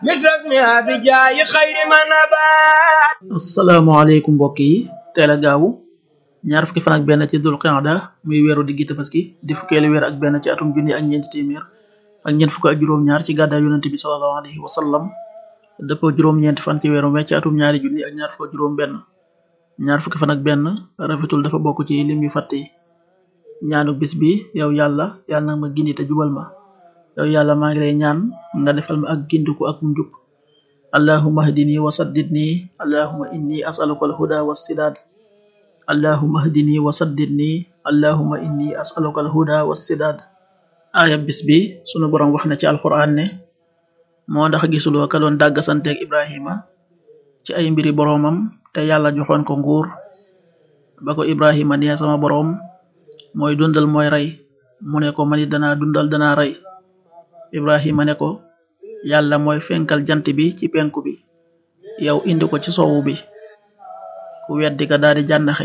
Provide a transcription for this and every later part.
مثل اسمها بجاي خير من نبات asalaamaaleykum mbokk yi teel a gaawu ñaar fukki fan ak benn ci dul qiyada muy weeru diggi tabaski di fukkeelu weer ak benn ci atum junni ak ñeenti téeméer ak ñeent fukk ak juróom-ñaar ci gàddaay yonente bi sallallahu alayhi wa sallam dëppoo juróom-ñeenti fan ci weeru mai ci atum ñaari junni ak ñaar fukk ak juróom benn ñaar fukki fan ak benn rafetul dafa bokk ci lim yu fàtte yi ñaanu bis bi yow yàlla yàlla nag ma gindi te jubal ma yow yàlla maa ngi lay ñaan nga defal ma ak gindiku ak njub allahumma hdini wa saddidni allahumma inni as'aluka al-huda was-sidad allahumma hdini wa saddidni allahumma inni as'aluka al-huda was-sidad aaya bis bi sunu borom wax na ci alquran ne moo ndax gisuloo ka doon dàggasanteeg ibrahima ci ay mbiri boroomam te yàlla joxoon ko nguur ba ko ibrahima nee sama boroom mooy dundal mooy rey mu ne ko manit danaa dundal danaa rey ibrahima ne ko yàlla mooy fenkal jant bi ci penku bi yow indi ko ci sowu bi ku weddi ka daldi jànnaxe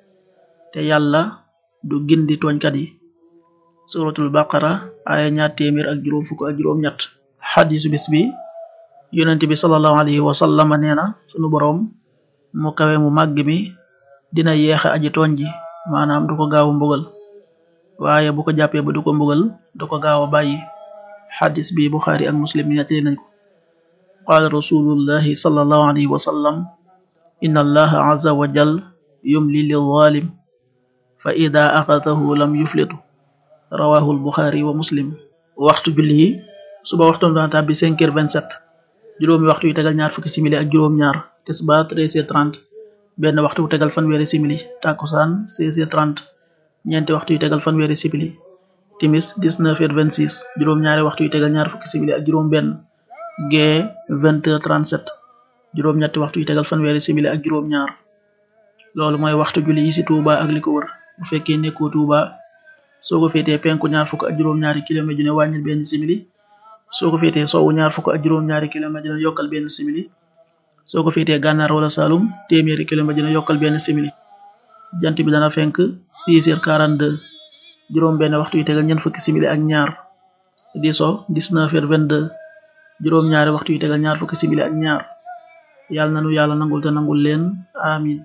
te yàlla du gindi tooñkat yi suratul baqara aya ñaar téeméer ak juróom fukk ak juróom ñett xadisu bis bi yonent bi sallallahu alayhi wa sallam nee na sunu boroom mu kawe mu màgg mi dina yeexe aji tooñ ji maanaam du ko gaaw a mbugal waaye bu ko jàppee ba du ko mbugal du ko gaaw a bàyyi xadis bi buxaari ak muslim nettali nañ ko qaala rasulullahi sallallahu alayhi wa sallam inna allaha azza wa jal yumli lil zalim fa ida axatahu lam yuflitu rawahu al-buxaari wa muslim waxtu julli yi suba waxtu dana tàbbi cinq heures vingt sept juróomi waxtu yu tegal ñaar fukki simili ak juróom ñaar tisbaar treize heures trente benn waxtu wu tegal fanweeri simili takkusaan seize heures trente ñeenti waxtu yu tegal fanweeri simili timis dix-neuf heures vingt-six juróom ñaari waxtu yu tegal ñaar fukki simili ak juróom benn gee vingt heures trente-sept juróom ñetti waxtu yu tegal fanweeri simili ak juróom ñaar loolu mooy waxtu julli yi ci Touba ak li ko wër bu fekkee nekkoo Touba soo ko féetee penku ñaar fukk ak juróom-ñaari kilomètre ju ne wàññil benn simili soo ko féetee sowwu ñaar fukk ak juróom-ñaari kilomètre ju ne yokkal benn simili soo ko féetee gànnaar wala Saalum téeméeri kilomètre ju ne yokkal benn simili jant bi dana fenk six heures quarante-deux juróom benn waxtu yu tegal ñeent fukki simili ak ñaar di so dix-neuf heures vingt-deux juróom ñaari waxtu yu tegal ñaar fukki simili ak ñaar yàlla nanu yàlla nangul te nangul leen amin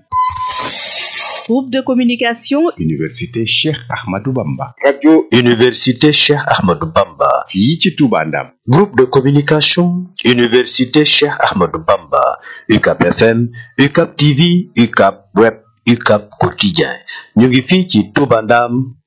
Groupe de communication Université Cheikh Ahmadou Bamba. radio université Cheikh Ahmadou Bamba fii ci Touba Ndam. groupe de communication université Cheikh Ahmadou Bamba UCAP FM UCAP TV UCAP web UCAP quotidien ñu ngi fii ci Touba Ndam